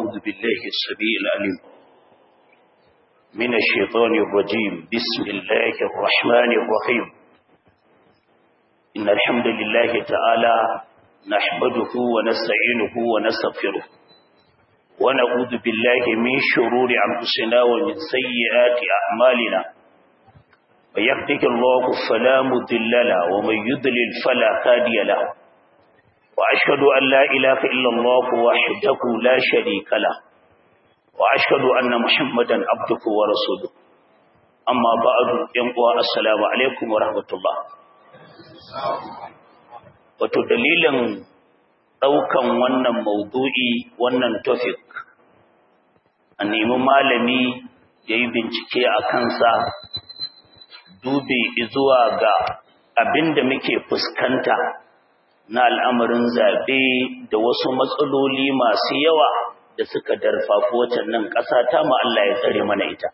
أعوذ بالله السميع العليم من الشيطان الرجيم بسم الله الرحمن الرحيم إن الحمد لله تعالى نحمده ونستعينه ونستغفره ونعوذ بالله من شرور أنفسنا ومن سيئات أعمالنا ويهدك الله فلا مضل له ومن يضلل فلا هادي له وأشهد أن لا إله إلا الله وحده لا شريك له وأشهد أن محمدا عبده ورسوله أما بعد ينقوى السلام عليكم ورحمة الله wato dalilin ɗaukan wannan maudu'i wannan topic a nemi malami ya yi bincike a kansa dube zuwa ga abin da muke fuskanta na al'amarin zaɓe da wasu matsaloli masu yawa da suka darfafi waccan nan ƙasa ta Allah ya tsare mana ita.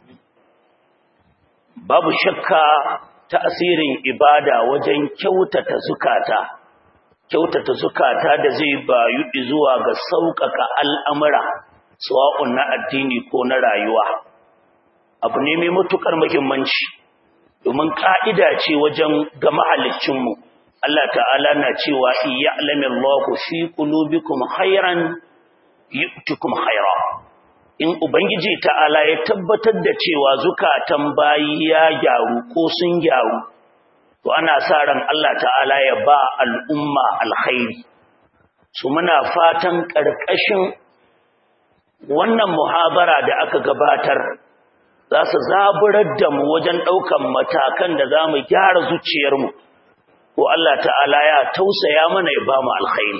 Babu shakka tasirin ibada wajen kyautata zukata, kyautata zukata da zai bayu zuwa ga sauƙaƙa al'amura, suwa'un na addini ko na rayuwa. Abu ne mai matuƙar muhimmanci, domin ƙa'ida ce wajen ga mahalicinmu. Allah ta'ala na cewa iya alamin Allah fi qulubikum khairan yu'tikum khaira in ubangiji ta'ala ya tabbatar da cewa zukatan bayi ya gyaru ko sun gyaru to ana sa ran Allah ta'ala ya ba al'umma alkhairi su muna fatan karkashin wannan muhabara da aka gabatar za su zaburar da mu wajen ɗaukan matakan da za mu gyara zuciyarmu ko Allah ta'ala ya tausaya mana ya ba mu alkhairi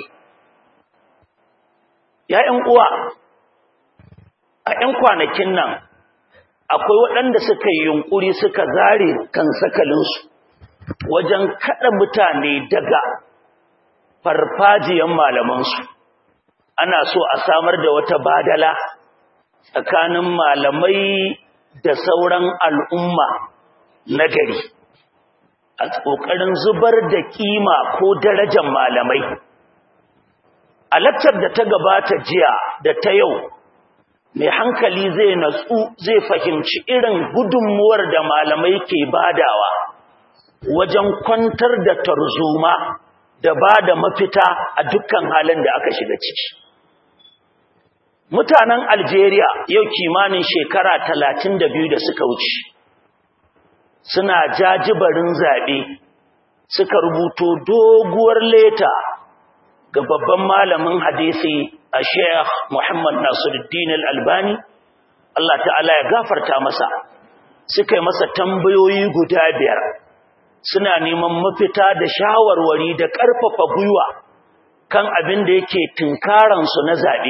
‘ya'yan uwa a ‘yan kwanakin nan akwai waɗanda suka yi yunƙuri suka zare kan sakalinsu wajen kaɗa mutane daga farfajiyan malamansu ana so a samar da wata badala tsakanin malamai da sauran al'umma na gari a ƙoƙarin zubar da ƙima ko darajar malamai a lakcar da ta gabata jiya da ta yau mai hankali zai natsu zai fahimci irin gudunmuwar da malamai ke badawa wajen kwantar da tarzoma da ba da mafita a dukkan halin da aka shiga ciki mutanen algeria yau kimanin shekara talatin da biyu da suka wuce suna jajibarin zaɓe suka rubuto doguwar leta ga babban malamin hadisi a Sheikh Muhammad Nasiruddin Al-Albani Allah ta'ala ya gafarta masa suka yi masa tambayoyi guda biyar suna neman mafita da shawarwari da ƙarfafa gwiwa kan abin da yake tunkaran su na zabe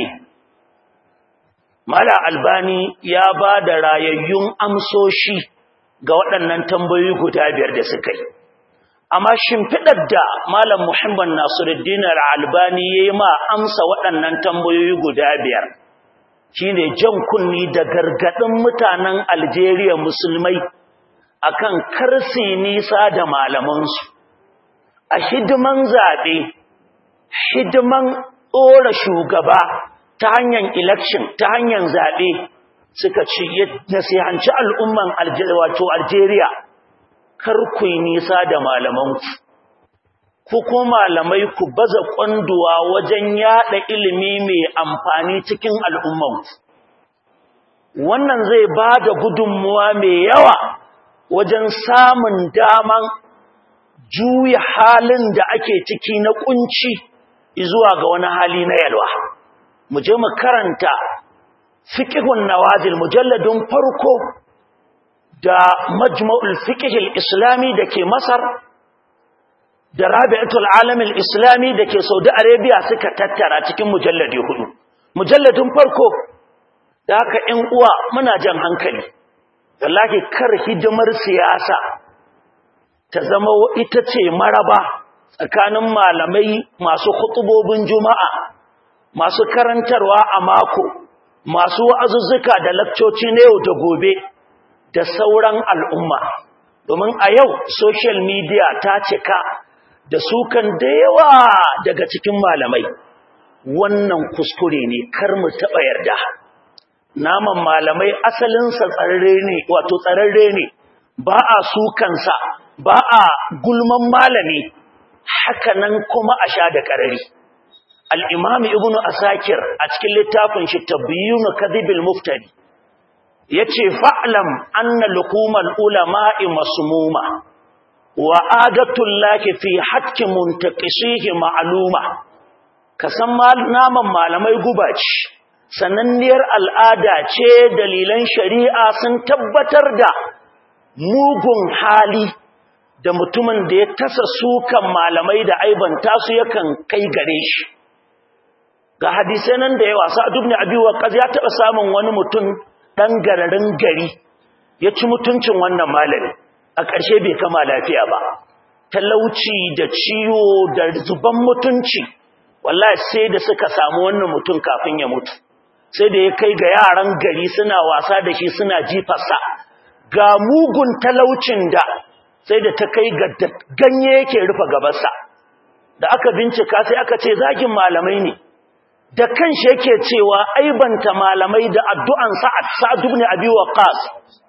Mala Albani ya ba da rayayyun amsoshi ga waɗannan tambayoyi guda biyar da suka yi amma shimfiɗar da Malam Muhammad Nasiruddin Al-Albani yayi ma amsa waɗannan tambayoyi guda biyar shine jan kunni da gargadin mutanen Algeria musulmai akan karsi nisa da malamansu a hidiman zabe hidiman tsora shugaba ta hanyar election ta hanyar zabe suka ce nasihanci al'umman Algeria wato Algeria kar ku yi nisa da malamanku ku ko malamai ku baza kwanduwa wajen yada ilimi mai amfani cikin al'ummanku wannan zai ba da gudunmuwa mai yawa wajen samun daman juya halin da ake ciki na kunci zuwa ga wani hali na yalwa mu je mu karanta fiqhun nawazil mujalladun farko da majma'ul fiqhil islami dake Masar da Rabi'atul Alamil Islami dake Saudi Arabia suka tattara cikin mujalladi hudu mujalladin farko da haka 'yan uwa muna jan hankali wallahi kar hidimar siyasa ta zama ita ce maraba tsakanin malamai masu khutubobin juma'a masu karantarwa a mako masu wa'azuzzuka da lakcoci na yau da gobe da sauran al'umma domin a yau social media ta cika da sukan da yawa daga cikin malamai wannan kuskure ne kar mu taɓa yarda naman malamai asalinsa tsararre ne wato tsararre ne ba a sukansa ba a gulman malami haka nan kuma a sha da ƙarari al'imam ibn asakir a cikin littafin shi tabbiyunu kadhibil muftari ya ce fa'alam anna lukumal ulama'i masmuma wa adatun laki fi hakki muntakishihi ma'aluma ka san naman malamai guba ce sananniyar al'ada ce dalilan shari'a sun tabbatar da mugun hali da mutumin da ya tasa sukan malamai da aibanta su yakan kai gare shi ga hadisai nan da yawa sa'ad ibn abi waqqas ya taba samun wani mutum dan gararin gari ya ci mutuncin wannan malami a ƙarshe bai kama lafiya ba talauci da ciwo da zuban mutunci wallahi sai da suka samu wannan mutum kafin ya mutu sai da ya kai ga yaran gari suna wasa da shi suna jifarsa ga mugun talaucin da sai da ta kai ga ganye yake rufe gabarsa da aka bincika sai aka ce zagin malamai ne da kanshi yake cewa aibanta malamai da addu'an sa'ad sa'ad ibn abi waqas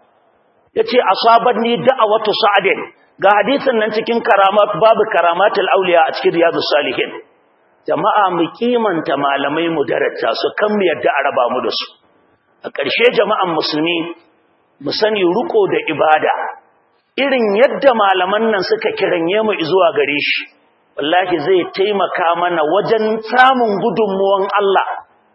yace asabatni da'awatu sa'adin ga hadisin nan cikin karamat babu karamatul auliya a cikin riyadus salihin jama'a mu kimanta malamai mu daraja su kan mu yadda a raba mu da su a ƙarshe jama'an musulmi mu sani ruko da ibada irin yadda malaman nan suka kiranye mu zuwa gare shi wallahi zai taimaka mana wajen samun gudunmuwan Allah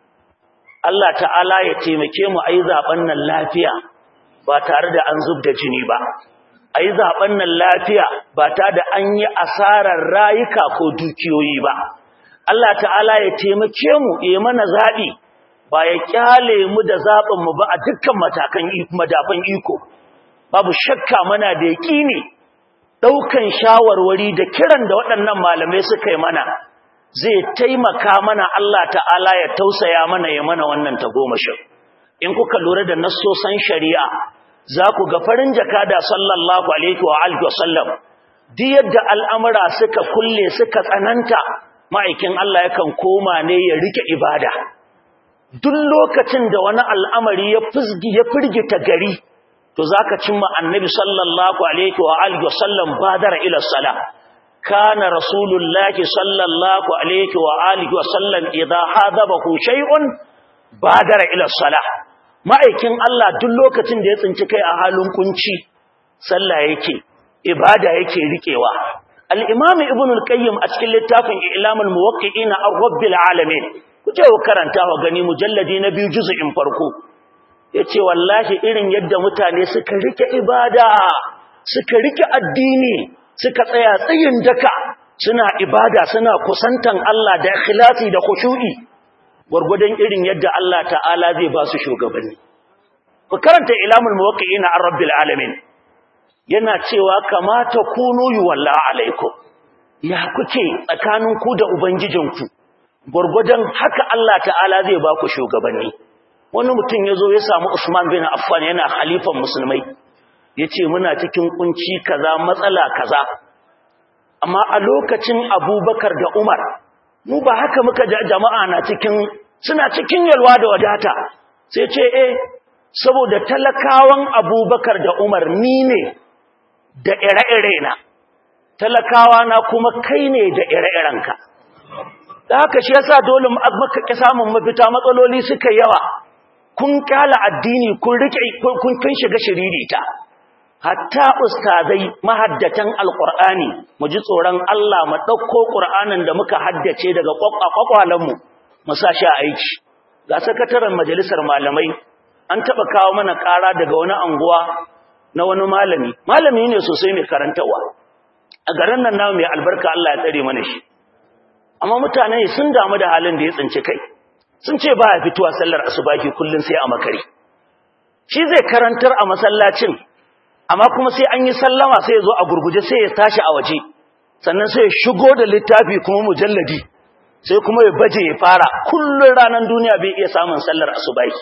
Allah ta'ala ya taimake mu ayi zaben nan lafiya ba tare da an zub da jini ba ayi zaben nan lafiya ba tare da an yi asarar rayuka ko dukiyoyi ba Allah ta'ala ya taimake mu ya mana zabi ba ya kyale mu da zabin mu ba a dukkan matakan madafan iko babu shakka mana da yaqini daukan shawarwari da kiran da waɗannan malamai suka yi mana zai taimaka mana Allah ta'ala ya tausaya mana ya mana wannan tagomashin in kuka lura da nassosan shari'a za ku ga farin jakada sallallahu alaihi wa alihi wasallam duk yadda al'amura suka kulle suka tsananta ma'aikin Allah yakan koma ne ya rike ibada duk lokacin da wani al'amari ya fizgi ya firgita gari to zaka cimma annabi sallallahu alaihi wa alihi wasallam badara ila salah kana rasulullahi sallallahu alaihi wa alihi wasallam idha hadabahu shay'un badara ila salah ma'aikin Allah duk lokacin da ya tsinci kai a halin kunci sallah yake ibada yake rikewa al-imam ibn al-qayyim a cikin littafin ilamul muwaqqi'ina ar-rabbil alamin kuje ku karanta wa gani mujalladi na biyu juz'in farko yace wallahi irin yadda mutane suka rike ibada suka rike addini suka tsaya tsayin daka suna ibada suna kusantan Allah da ikhlasi da khushu'i gurgudan irin yadda Allah ta'ala zai ba su shugabanni ku karanta ilamul muwaqqi'ina ar-rabbil alamin yana cewa kamata kunu yuwalla alaikum ya kuke tsakanin ku da ubangijinku gurgudan haka Allah ta'ala zai ba ku shugabanni wani mutum yazo ya samu Usman bin Affan yana khalifan musulmai yace muna cikin kunci kaza matsala kaza amma a lokacin Abubakar da Umar mu ba haka muka ji jama'a na cikin suna cikin yalwa da wadata sai ce eh saboda talakawan Abubakar da Umar ni ne da ire-ire na talakawa na kuma kai ne da ire-irenka da haka shi yasa dole maka ki samun mafita matsaloli suka yawa kun kala addini kun rike kun kun shiga shiririta hatta ustazai mahaddatan alqur'ani mu ji tsoron Allah mu dauko qur'anin da muka haddace daga kwakwalan mu mu sa shi aiki ga sakataren majalisar malamai an taba kawo mana kara daga wani anguwa na wani malami malami ne sosai mai karantawa a garin nan namu mai albarka Allah ya tsare mana shi amma mutane sun damu da halin da ya tsinci kai sun ce ba ya fitowa sallar asubahi kullun sai a makare shi zai karantar a masallacin amma kuma sai an yi sallama sai ya zo a gurguje sai ya tashi a waje sannan sai ya shigo da littafi kuma mujalladi sai kuma ya baje ya fara kullun ranar duniya bai iya samun sallar asubahi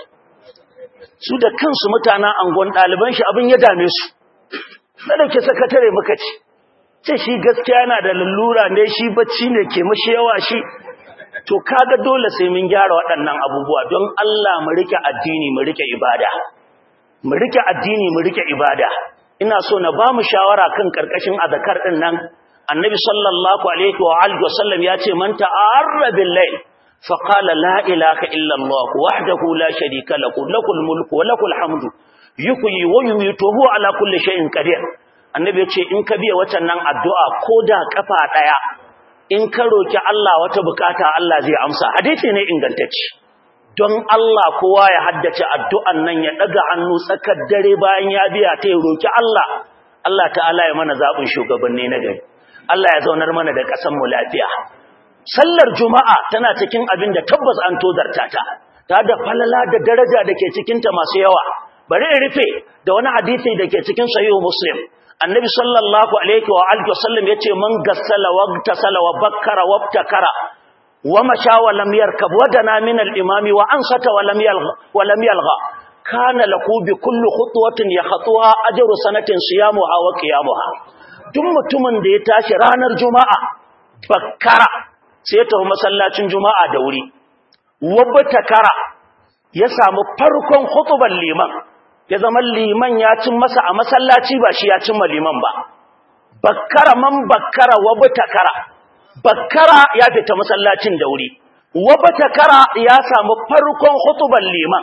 su da kansu mutanen angon ɗaliban shi abin ya dame su na dauke sakatare muka ce ce shi gaskiya yana da lallura ne shi bacci ne ke mashi yawa shi to kaga dole sai mun gyara waɗannan abubuwa don Allah mu rike addini mu rike ibada mu rike addini mu rike ibada ina so na ba mu shawara kan karkashin azkar din nan annabi sallallahu alaihi wa alihi wasallam ya ce man ta'arra bil layl fa qala la ilaha illa allah wahdahu la sharika lahu lakul mulku wa lakul hamdu yuhyi wa yumiitu huwa ala kulli shay'in qadir annabi ya ce in ka biya watan nan addu'a koda kafa daya in ka roki Allah wata bukata Allah zai amsa hadisi ne ingantacce don Allah kowa ya haddace addu'an nan ya daga hannu tsakar dare bayan ya biya ta roki Allah Allah ta'ala ya mana zabin shugabanni na gari Allah ya zaunar mana da ƙasar mu lafiya sallar juma'a tana cikin abin da tabbas an tozarta ta ta da falala da daraja da ke cikin ta masu yawa bari in rufe da wani hadisi da ke cikin sahih muslim annabi sallallahu alaihi wa alihi wasallam yace man gassala wa tasala wa bakkara wa ibtakara wa masha wa lam yarkab wa dana min al-imam wa ansata wa lam yalgha wa lam yalgha kana lahu bi kulli khutwatin yakhatuha ajru sanatin siyamuha wa qiyamuha duk mutumin da ya tashi ranar juma'a bakkara sai ya tafi masallacin juma'a da wuri wa batakara ya samu farkon khutban liman ya zama liman ya cin masa a masallaci ba shi ya cimma liman ba bakkara man bakkara wa batakara bakkara ya fita masallacin da wuri wa batakara ya samu farkon hutuban liman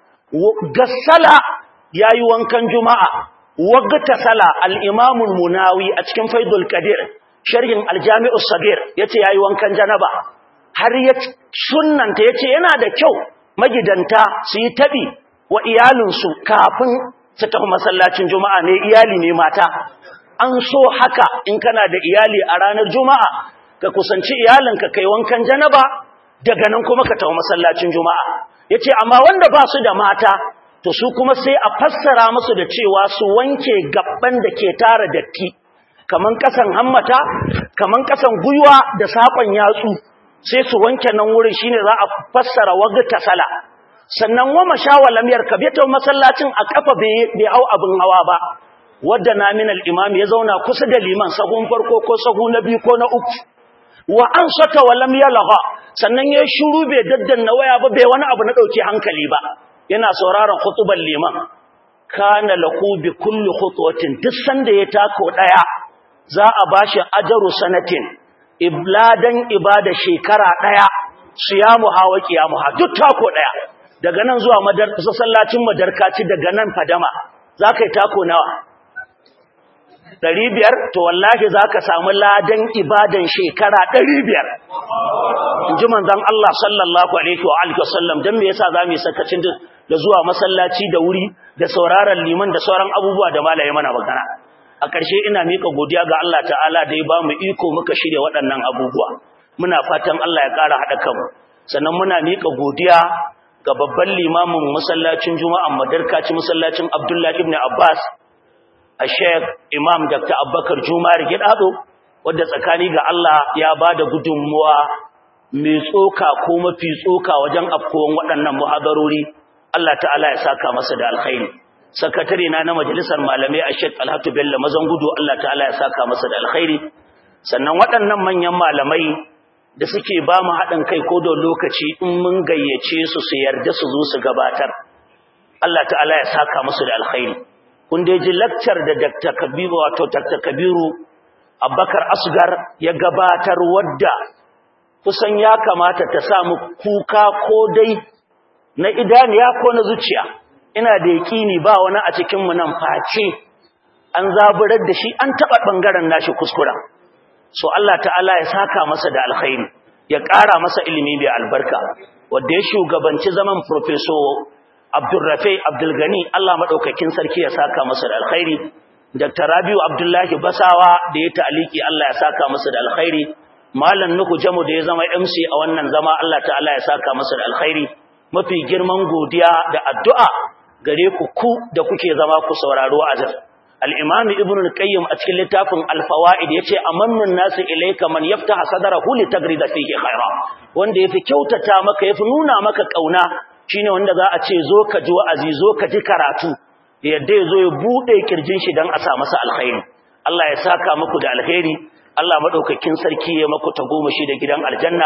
gassala yayi wankan juma'a wa gatasala al-imam al-munawi a cikin faidul qadir sharhin al-jami'us sagir yace yayi wankan janaba har ya sunnanta yace yana da kyau magidanta su yi tabi wa iyalinsu kafin su tafi masallacin juma'a ne iyali ne mata an so haka in kana da iyali a ranar juma'a ka kusanci iyalinka kai wankan janaba daga nan kuma ka tafi masallacin juma'a yace amma wanda ba su da mata to su kuma sai a fassara musu da cewa su wanke gabban da ke tara datti kaman kasan hammata kaman kasan guywa da sakon yatsu sai su wanke nan wurin shine za a fassara wagta sala sannan wa mashawa lam yarkab ya tawo masallacin a kafa bai hau abin hawa ba wadda na min al-imam ya zauna kusa da liman sahun farko ko sahu na biyu ko na uku wa an saka wa lam yalgha sannan ya shiru bai daddanna waya ba bai wani abu na dauke hankali ba yana sauraron khutuban liman kana lahu bi kulli khutwatin duk sanda ya tako daya za a bashi ajaru sanatin ibladan ibada shekara daya siyamu hawa qiyamu ha duk tako daya daga nan zuwa masallacin madarkaci daga nan fadama za ka yi tako nawa ɗari biyar to wallahi za ka samu ladan ibadan shekara ɗari biyar in ji manzan Allah sallallahu alaihi wa alihi wasallam don me yasa za mu yi sakacin da zuwa masallaci da wuri da sauraron liman da sauran abubuwa da malaye mana magana a ƙarshe ina miƙa godiya ga Allah ta'ala da ya ba mu iko muka shirya waɗannan abubuwa muna fatan Allah ya ƙara haɗa kanmu sannan muna miƙa godiya ga babban limamin masallacin juma'an madarkaci masallacin abdullahi ibn abbas a sheikh imam dr abubakar juma'ar gidado wadda tsakani ga allah ya ba da gudunmuwa mai tsoka ko mafi tsoka wajen afkowan waɗannan muhadarori allah ta'ala ya saka masa da alkhairi sakatare na na majalisar malamai a sheikh alhatu bello mazan gudu allah ta'ala ya saka masa da alkhairi sannan waɗannan manyan malamai da suke ba mu haɗin kai ko da lokaci in mun gayyace su su yarda su zo su gabatar Allah ta'ala ya saka musu da alkhairi kun dai ji lecture da Dr. Kabiru wato Dr. Kabiru Abubakar Asgar ya gabatar wadda kusan ya kamata ta samu kuka ko dai na idaniya ko na zuciya ina da yakini ba wani a cikin mu nan face an zaburar da shi an taba bangaren nashi kuskuren so Allah ta'ala ya saka masa da alkhairi ya ƙara masa ilimi mai albarka wanda ya shugabanci zaman professor Abdulrafi Abdulgani Allah madaukakin sarki ya saka masa da alkhairi Dr. Rabiu Abdullahi Basawa da ya ta'aliki Allah ya saka masa da alkhairi Malam Nuhu Jamu da ya zama MC a wannan zama Allah ta'ala ya saka masa da alkhairi mafi girman godiya da addu'a gare ku ku da kuke zama ku sauraro azab al-imam ibn al-qayyim a cikin littafin al-fawaid yace amannun nasu ilayka man yaftaha sadrahu li tagrida fihi khaira wanda yafi kyautata maka yafi nuna maka kauna shine wanda za a ce zo ka ji wa'azi zo ka ji karatu yadda yazo ya bude kirjin shi dan a sa masa alkhairi Allah ya saka muku da alkhairi Allah madaukakin sarki ya maku tagomashi da gidan aljanna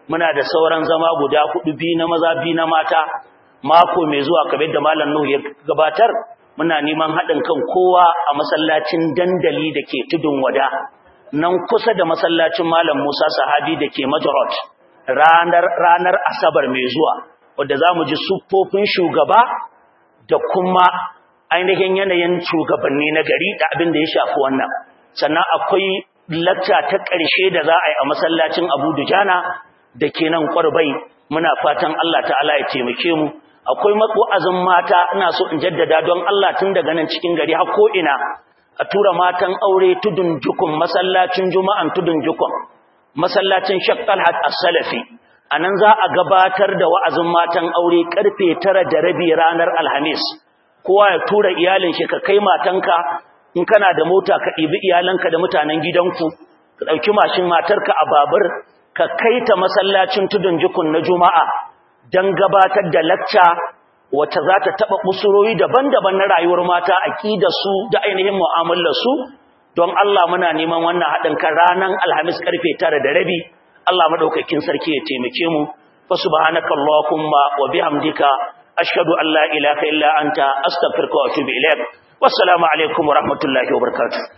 muna da sauran zama guda hudu bi na maza bi na mata mako mai zuwa kamar da malam Nuhu ya gabatar muna neman haɗin kan kowa a masallacin dandali da ke tudun wada nan kusa da masallacin malam Musa Sahabi da ke Majarot ranar ranar Asabar mai zuwa wanda zamu ji siffofin shugaba da kuma ainihin yanayin shugabanni na gari da abin da ya shafi wannan sannan akwai lacca ta ƙarshe da za a yi a masallacin Abu Dujana da ke nan Kwarbai muna fatan Allah ta'ala ya taimake mu akwai wa'azin mata ina so in jaddada don Allah tun daga nan cikin gari har ko ina a tura matan aure tudun jukun masallacin juma'an tudun jukun masallacin Sheikh Talhat As-Salafi anan za a gabatar da wa'azin matan aure karfe 9 da rabi ranar Alhamis kowa ya tura iyalin shi ka kai matanka in kana da mota ka ɗibi iyalanka da mutanen gidanku ka ɗauki mashin matarka a babur ka kai ta masallacin tudun jukun na juma'a don gabatar da lacca wacce za ta taɓa usurori daban-daban na rayuwar mata su da ainihin mu'amalarsu don Allah muna neman wannan haɗin kan ranar alhamis karfe tara da rabi Allah maɗaukakin sarki ya taimake mu fa subhanaka allahumma wa bihamdika ashhadu an la ilaha illa anta astaghfiruka wa atubu ilaik wassalamu alaikum wa rahmatullahi wa barakatuh